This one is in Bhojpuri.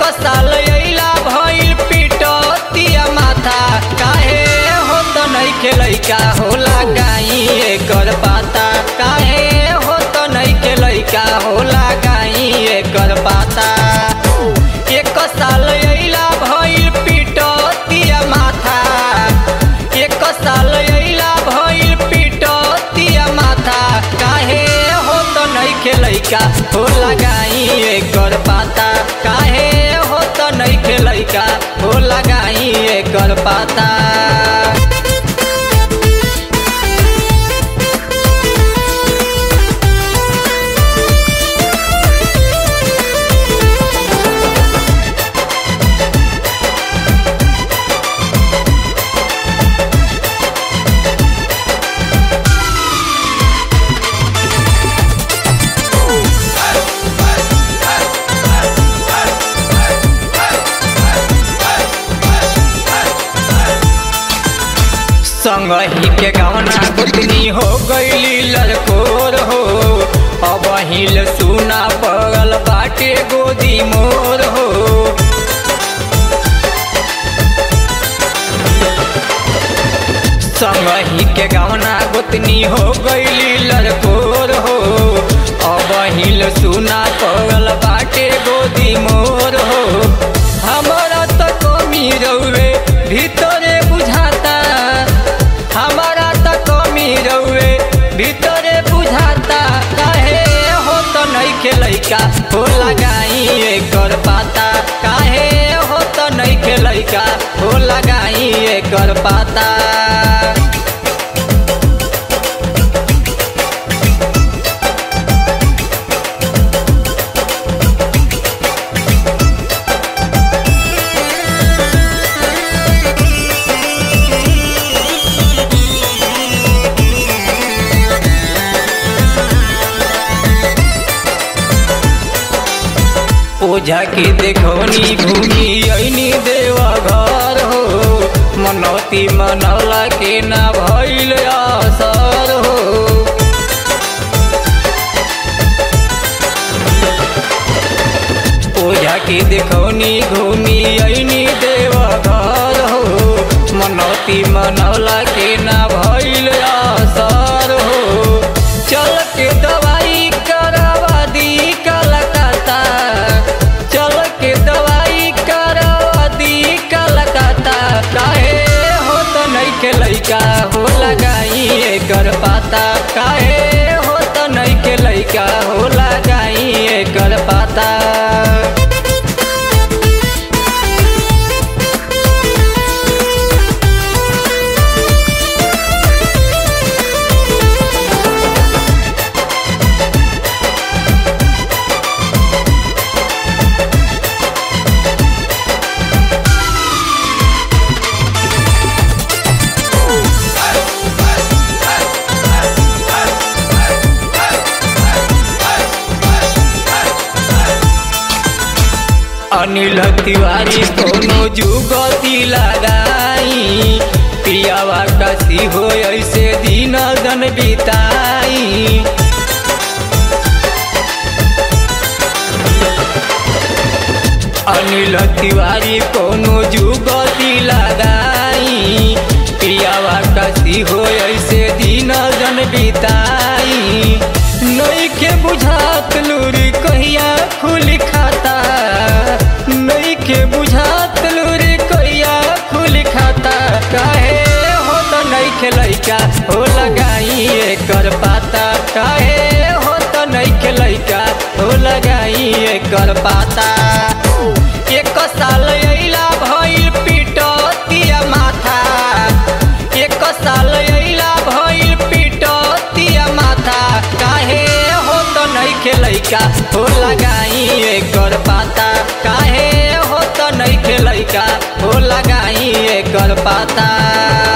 साल अइला भइल पिटतिया माथा काहे हो त नइखे लइका होला गाई एकर पाता काहे हो त नइखे लइका होला गाई एकर पाता एक साल अइला भइल पिटतिया माथा एक साल अइला भइल पिटतिया माथा काहे हो त नइखे लइका हो लगाई एकर पाता काहे हो त नइखे लइका हो लगाई एकर पाता संगही के गहना गुतनी हो गईली लड़कोर हो अब हिल सुना पगल बाटे गोदी मोर हो संगही के गहना गुतनी हो गईली लड़कोर हो अब हिल सुना पगल बाटे गोदी मोर हो हमारा तो कमी रउए भीतरे बुझाता हमारा त कमी रउए भीतरे बुझाता काहे हो त नइखे लइका हो लगाई एकर पाता काहे हो त नइखे लइका हो लगाई एकर पाता ओझा के देखौनी घूमी ऐनी देवा घर हो मनौती मनौला के ना भइल असर हो ओझा के देखौनी घूमी ऐनी देवा घर हो मनौती मनौला के ना भइल असर हो चल के दवाई करवा दी कलकत्ता चल के दवाई करवा दी कलकत्ता काहे हो त नइखे लइका हो लगाई एकर पाता काहे हो त नइखे लइका हो लगाई एकर पाता अनिल तिवारी कोनो जुगती लगाई पियावा कसी हो ऐसे दिन दन बिताई अनिल तिवारी कोनो जुगती लगाई पियावा कसी हो ऐसे दिन दन बिताई नइखे बुझात लूरी कहिया खुली खाता नइखे बुझात लूरी कहिया खुली खाता काहे हो त नइखे लइका हो लगाई एकर पाता काहे हो त नइखे लइका हो लगाई एकर पाता एक साल अइला भइल पिटतिया माथा एक साल अइला भइल पिटतिया माथा काहे हो त नइखे लइका हो लगाई एकर पाता काहे हो त नइखे लइका हो लगाई एकर पाता